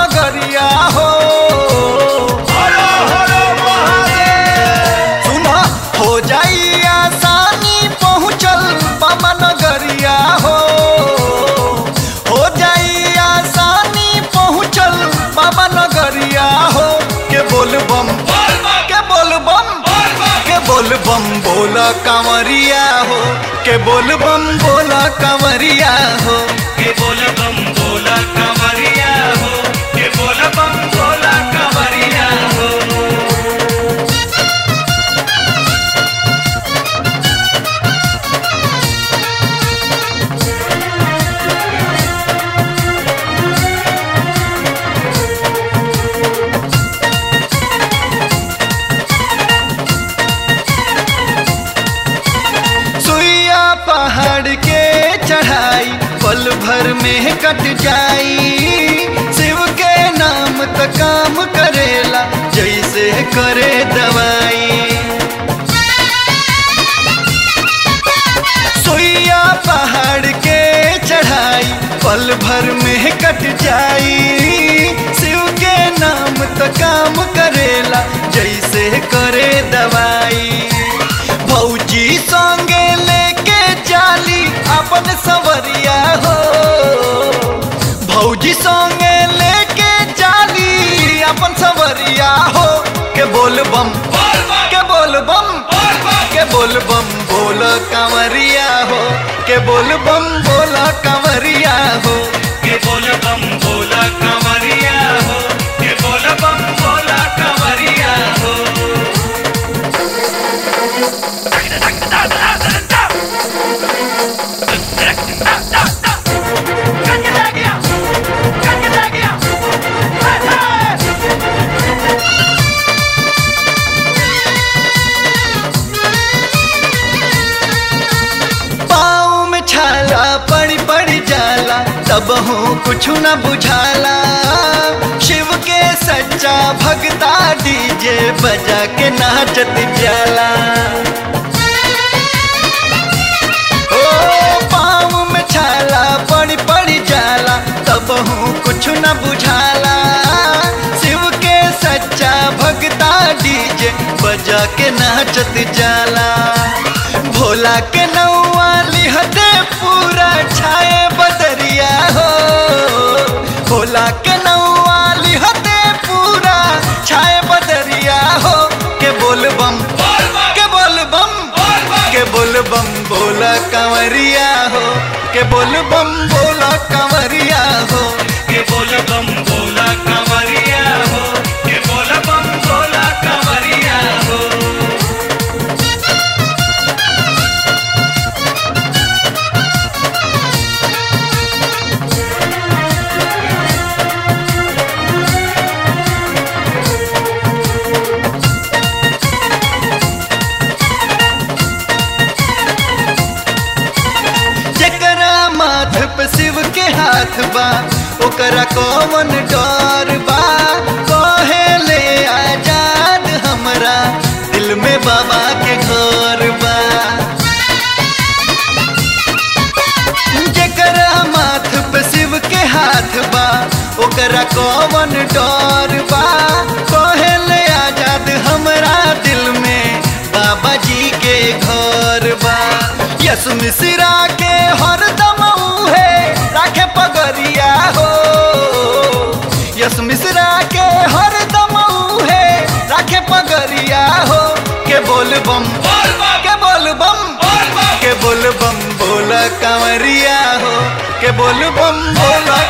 नगरिया हो सुना हो जाई आसानी पहुँचल बाबा नगरिया हो हो जाई आसानी पहुँचल बाबा नगरिया हो के बोल बम के बोल बम के बोल बम बोला कांवरिया हो के बोल बम बोला कांवरिया हो के बोल बम बोला कमरिया हो के बोल बम बोला कमरिया हो सुइया पहाड़ के चढ़ाई पल भर में कट जाई शिव के नाम त काम करेला जैसे करे दवाई सुइया पहाड़ के चढ़ाई पल भर में कट जाई शिव के नाम त काम करेला जैसे करे दवाई भौजी संगे लेके जाली अपन सवरिया हो भौजी संगे लेके जाली अपन सवरिया हो के बोल बम के बोल बम के बोल बम बोल कंवरिया हो के बोल बम बोल कंवरिया हो के बोल बम बोला कमरिया हो के बोल बम बोला कमरिया हो पाँव में छाला पड़ी पड़ी जाला तब हूँ कुछ न बुझाला शिव के सच्चा भगता डीजे बजा के नाचत जाला ओ पाँव में छाला पड़ी पड़ी जाला तब हूँ कुछ न बुझाला शिव के सच्चा भगता डीजे बजा के नाचत जाला भोला के नौआ लिहते पूरा छाए बदरिया हो भोला के नौआ लिहते पूरा छाए बदरिया हो के बोल बम के बोल बम के बोल बम बोला कंवरिया हो के बोल बम बोला कंवरिया हो के बोल बम बोला कमरिया हो के बोल बम बोला कमरिया हो जकरा माथ पे शिव के हाथ बा ओकरा कौन डर बा कहे ले आजाद हमरा दिल में बाबा के घर बा जकरा माथ पे शिव के हाथ बा ओकरा कौन डर बा कहे ले आजाद हमरा दिल में बाबा जी के घर बा यस मिश्रा के हरदम उहे राखे पगरिया हो यस मिश्रा के हरदम उहे राखे पगरिया हो के बोल बम के बोल बम के बोल बम बोला कंवरिया हो के बोल बम बोला